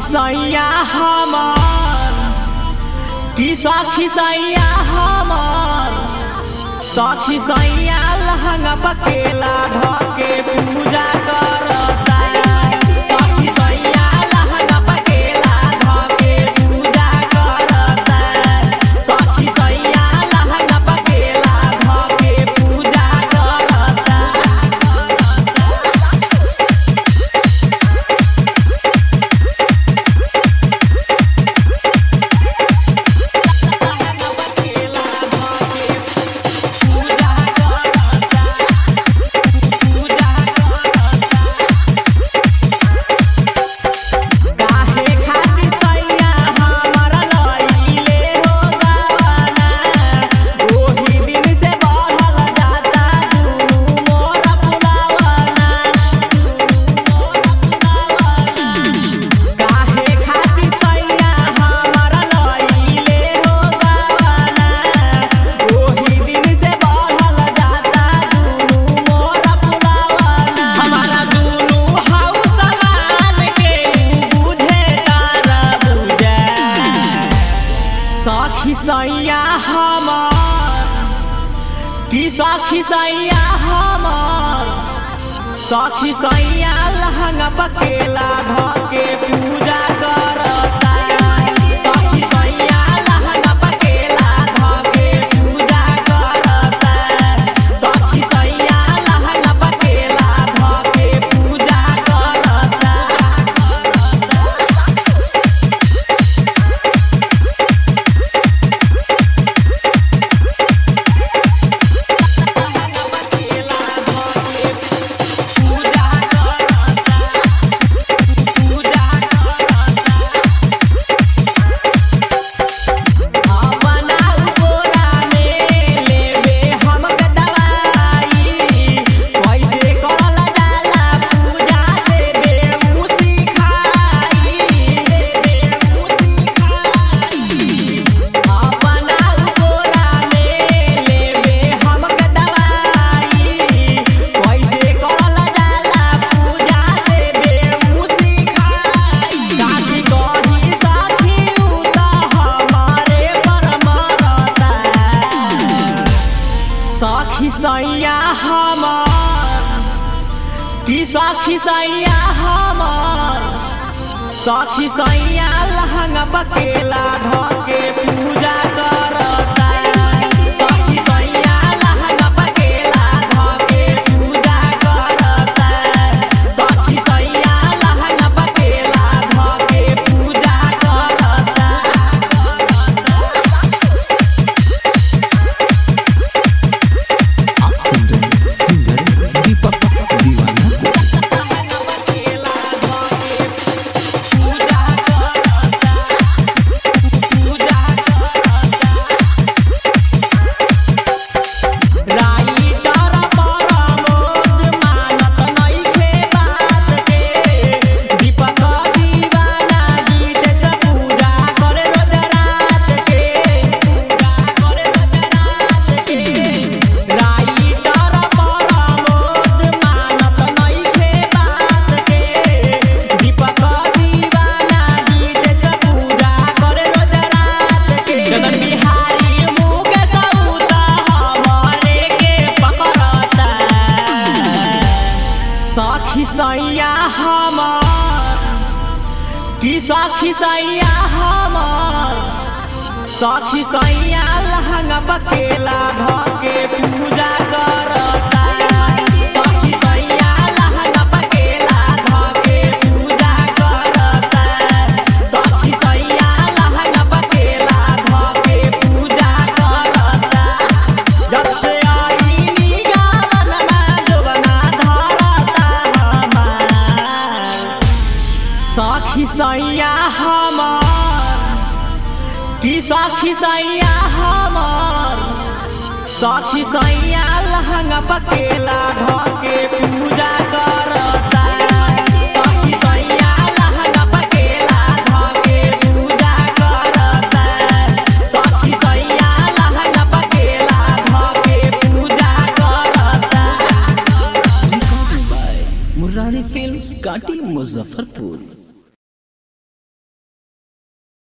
सैया हमर की सखी सैया हमर सखी सैया लहंगा बकेला धके पूजा करता सखी सैया लहंगा बकेला धके पूजा करता सखी सैया लहंगा बकेला धके पूजा करता काहे खातिर सैया हमरा लइले हो गाना ओही दिन से बढ़ल जाता दुनू मोर पुलावना दुनू मोर पुलावना काहे खातिर सैया हमरा लइले हो गाना ओही दिन से बढ़ल जाता दुनू मोर पुलावना हमारा दुनू हाउ समान के बुझे तारा बुझे सखी सैया हमर की सखी सैया हमर सखी सैया लहंगा बकेला धके पूजा करता सखी सैया लहंगा बकेला धके पूजा करता सखी सैया लहंगा बकेला धके पूजा करता पूजा करता पूजा करता अपना गोरा में लेबे हमक दवाई कैसे करल जाला पूजा देबे उ सिखाई देबे उ सिखाई अपना गोरा में लेबे हमक दवाई कैसे करल जाला पूजा देबे उ सिखाई काकी कही साथी उ त हमारे पर मरता सखी सैया हमर की सखी सैया हमर सखी सैया लहंगा बकेला धके पूजा करता सखी सैया लहंगा बकेला धके पूजा करता सखी सैया लहंगा बकेला धके पूजा करता आप सुन रहे हैं सिंगर दीपक दीवाना बकेला धके पूजा करता पूजा करता राइटर परमोद मानत नइखे बात के दीपक दीवाना गीत से पूजा करे रोज रात के पूजा करे रोज रात के राइटर परमोद मानत नइखे बात के दीपक दीवाना गीत से पूजा करे रोज रात के जगन बिहारी मुके सौता हमारे के पकड़ता सखी सैया हमर की सखी सैया हमर सखी सैया लहंगा बकेला धके पूजा करता सखी सैया लहंगा बकेला धके पूजा करता सखी सैया लहंगा बकेला धके पूजा करता जब से आई निगावन में जुबना धरता हमार सखी सैया हमर की सखी सैया हमर सखी सैया लहंगा बकेला धके पूजा करता सखी सैया लहंगा बकेला धके पूजा करता सखी सैया लहंगा बकेला धके पूजा करता मुरारी फिल्म्स काटी मुजफ्फरपुर